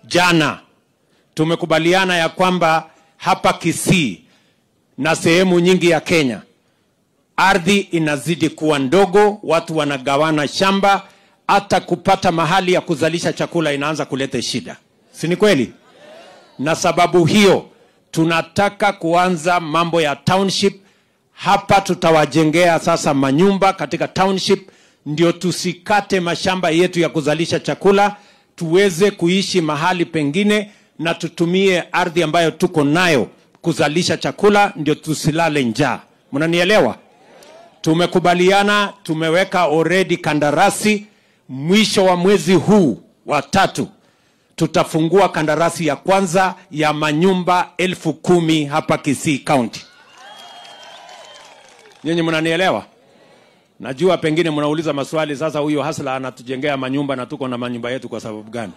jana tumekubaliana ya kwamba hapa Kisii na sehemu nyingi ya Kenya ardhi inazidi kuwa ndogo, watu wanagawana shamba, hata kupata mahali ya kuzalisha chakula inaanza kuleta shida, si ni kweli? Na sababu hiyo tunataka kuanza mambo ya township hapa. Tutawajengea sasa manyumba katika township, ndio tusikate mashamba yetu ya kuzalisha chakula, tuweze kuishi mahali pengine na tutumie ardhi ambayo tuko nayo kuzalisha chakula, ndio tusilale njaa. Mnanielewa? Tumekubaliana, tumeweka already kandarasi. Mwisho wa mwezi huu wa tatu tutafungua kandarasi ya kwanza ya manyumba elfu kumi hapa Kisii County. Nyinyi mnanielewa? Najua pengine mnauliza maswali sasa, huyo hasla anatujengea manyumba na tuko na manyumba yetu kwa sababu gani?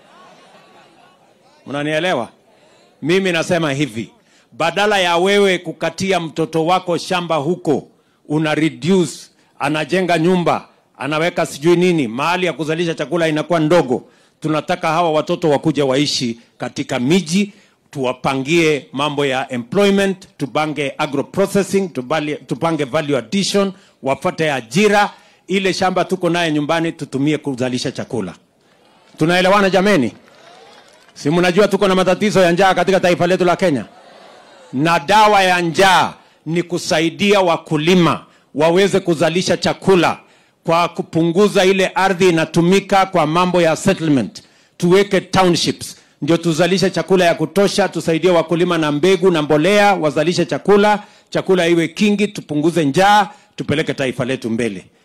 Mnanielewa? Mimi nasema hivi, badala ya wewe kukatia mtoto wako shamba huko, una reduce, anajenga nyumba, anaweka sijui nini, mahali ya kuzalisha chakula inakuwa ndogo. Tunataka hawa watoto wakuja waishi katika miji, tuwapangie mambo ya employment, tupange agro processing, tubali- tupange value addition, wapate ajira. Ile shamba tuko naye nyumbani tutumie kuzalisha chakula. Tunaelewana jameni? Si mnajua tuko na matatizo ya njaa katika taifa letu la Kenya, na dawa ya njaa ni kusaidia wakulima waweze kuzalisha chakula kwa kupunguza ile ardhi inatumika kwa mambo ya settlement. Tuweke townships ndio tuzalishe chakula ya kutosha, tusaidie wakulima na mbegu na mbolea, wazalishe chakula, chakula iwe kingi, tupunguze njaa, tupeleke taifa letu mbele.